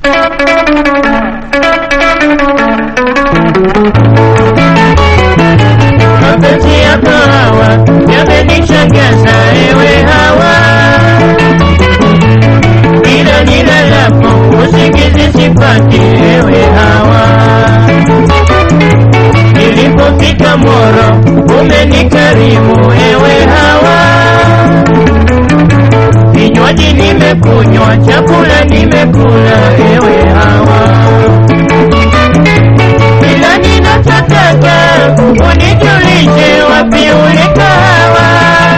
mapenzi yako hawa yamenishangaza ewe hawa ila nilalapo usingizi sipati ewe hawa nilipofika moro umenikarimu ewe hawa vinywaji nimekunywa chakula nimekula ewe hawa ila ninachotaka unijulishe wapi ulikawa,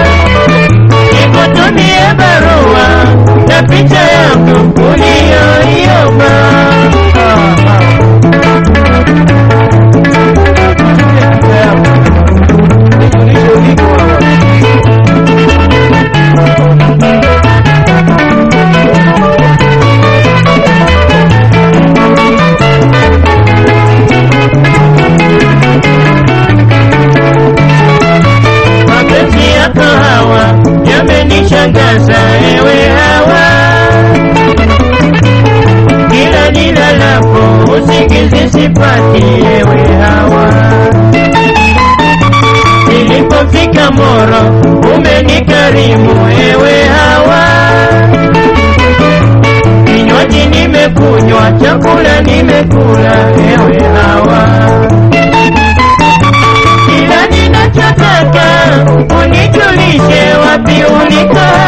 nikutumie barua na picha yangu uliyoiomba. mapenzi yako hawa yamenishangaza ewe hawa kila nilalapo usingizi sipati ewe hawa nilipofika moro umenikarimu ewe hawa kinywaji nimekunywa chakula nimekula ewe hawa kila ninachotaka unijulishe wapi ulikoa